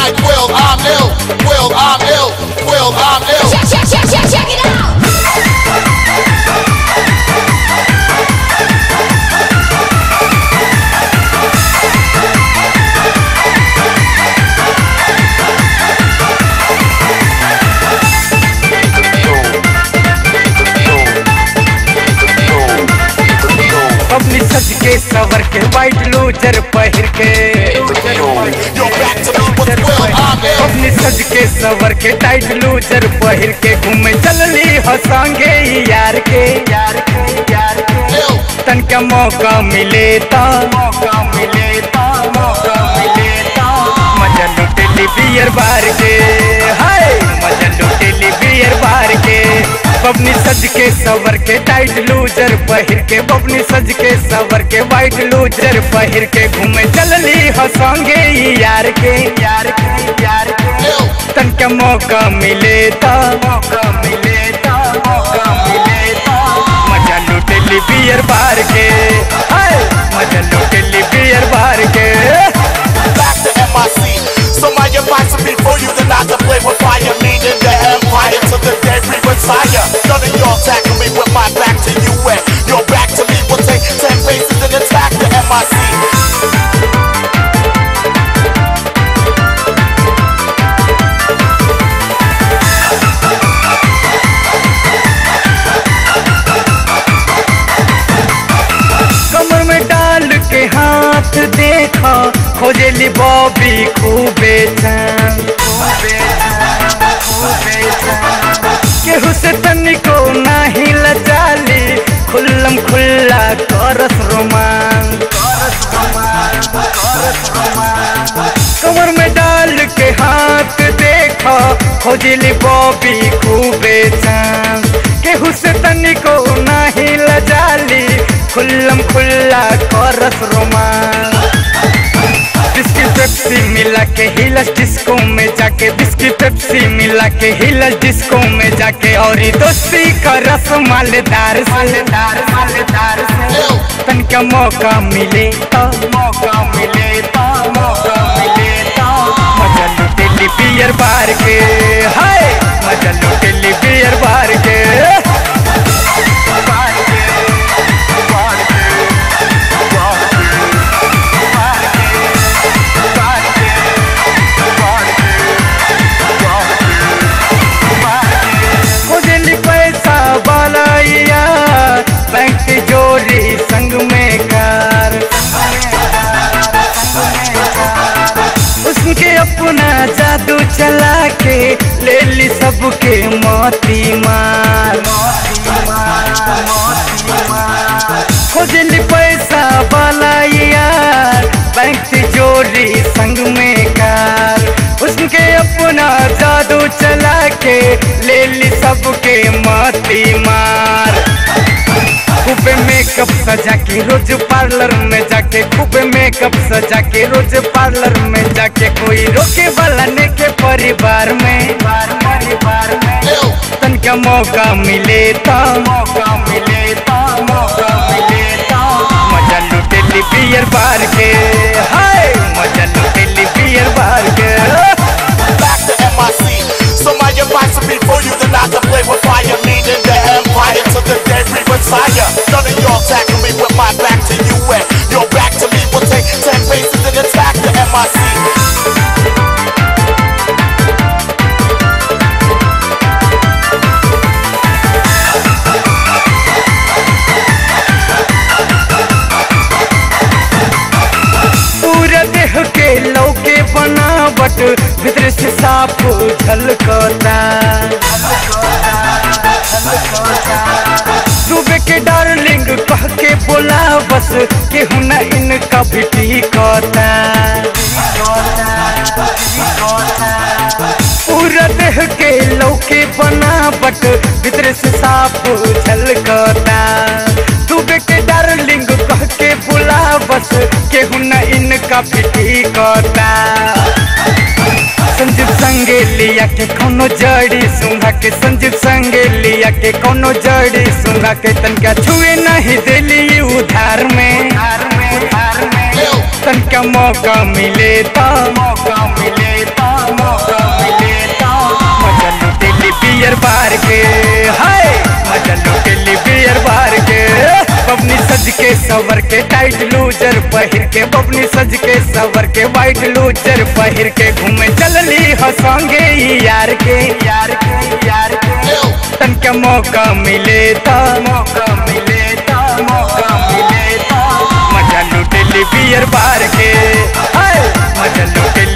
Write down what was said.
like Will, I'm ill. Will, I'm ill. Will, I'm ill. Check, check, check, check, check it out. अपनी सज के सवर के white loser पहिर के Yo, back to me with Will, I'm ill. अपनी सज के सवर के टाइट लूजर पहिर के घूमे चलली हंसांगे यार के यार के यार के Ill. तन का मौका मिले ता मौका मिले ता मौका मिले ता मजा लुटेली बियर बार के हाय मजा लुटेली बियर बार के बबनी सज के सवर के टाइट लूजर पहिर के बबनी सज के सवर के वाइट लूजर पहिर के घूमे चलली हंसांगे यार के यार के यार के Ill. तन का मौका मिले ता मौका मिले ता मौका मिले ता मजा लुटेली बियर बार के हाय मजा लुटेली बियर बार के back to MIC. So my advice would be for you to not to play with fire, meaning the empire to the day we retire. None of y'all tackle me with my back to you and your back to me will take ten paces and attack the MIC. कमर में डाल के हाथ देखा खोजेली Bobby खूबे चैन केहू से तनिको नाही लजाली खुल्लम खुल्ला करस रोमान कमर में डाल के हाथ देखा खोजली बॉबी खूबे चांद केहू से तनिको नाही लजाली खुल्लम खुल्ला करस रोमान बिस्की पेप्सी मिला के हिलस डिस्को में जाके बिस्की पेप्सी मिला के हिलस डिस्को में जाके और ये दोस्ती का रस मालेदार से मालेदार मालेदार से Ill. तन का मौका मिले तो मौका मिले तो मौका मिले तो मजा लुटेली बियर बार के हाय मजा लुटेली बियर बार के बार के, बार के, बार के, बार के, बार के, बार के, बार के, बार के। खोजली पैसा बालाइया बैंक की जोड़ी संग में कार उसके अपना जादू चला के ले ली सबके मोती मार खोजली पैसा वाला यार बैंक से जोड़ी संग में कार उसके अपना जादू चला के ले ली सबके मोती मार खूबे मेकअप सजा के रोज पार्लर में जाके खूबे मेकअप सजा के रोज पार्लर में जाके कोई रोके वाला ने के परिवार में परिवार में Ill. तन का मौका मिले तो मौका मिले तो मौका मिले तो मजा लुटेली बियर बार के हाय मजा लुटेली बियर बार के back to MIC. So my advice would be for you to not to play with fire, meaning the empire to the day we retire. None of y'all tackle me with my back to you and your back to me will take ten paces and attack the MIC. पूरा देह के लौके बनावट भीतर से साफ झलकता सुबह के डार्लिंग कह के बोला बस केहू न इनका भी टिकता पूरा देह के लौके बनावट भीतर से साफ झलकता सुबह के डार्लिंग कह के बोला बस केहू न इनका भी टिकता संजीव संगे लिया के कोनो जड़ी सुंघा के संजीव संगे लिया के कोनो जड़ी सुंघा के तनका छुए नहीं दिली उधार में तनका मौका मिले तो मौका मिले तो के सवर के टाइट लूजर पहिर के बबनी सज के सवर के वाइट लूजर पहिर के घूमे चलली हंसोंगे ई यार के यार के यार के तन के मौका मिले ता मौका मिले ता मौका मिले ता मजा लुटेली बियर बार के हाय मजा लुटेली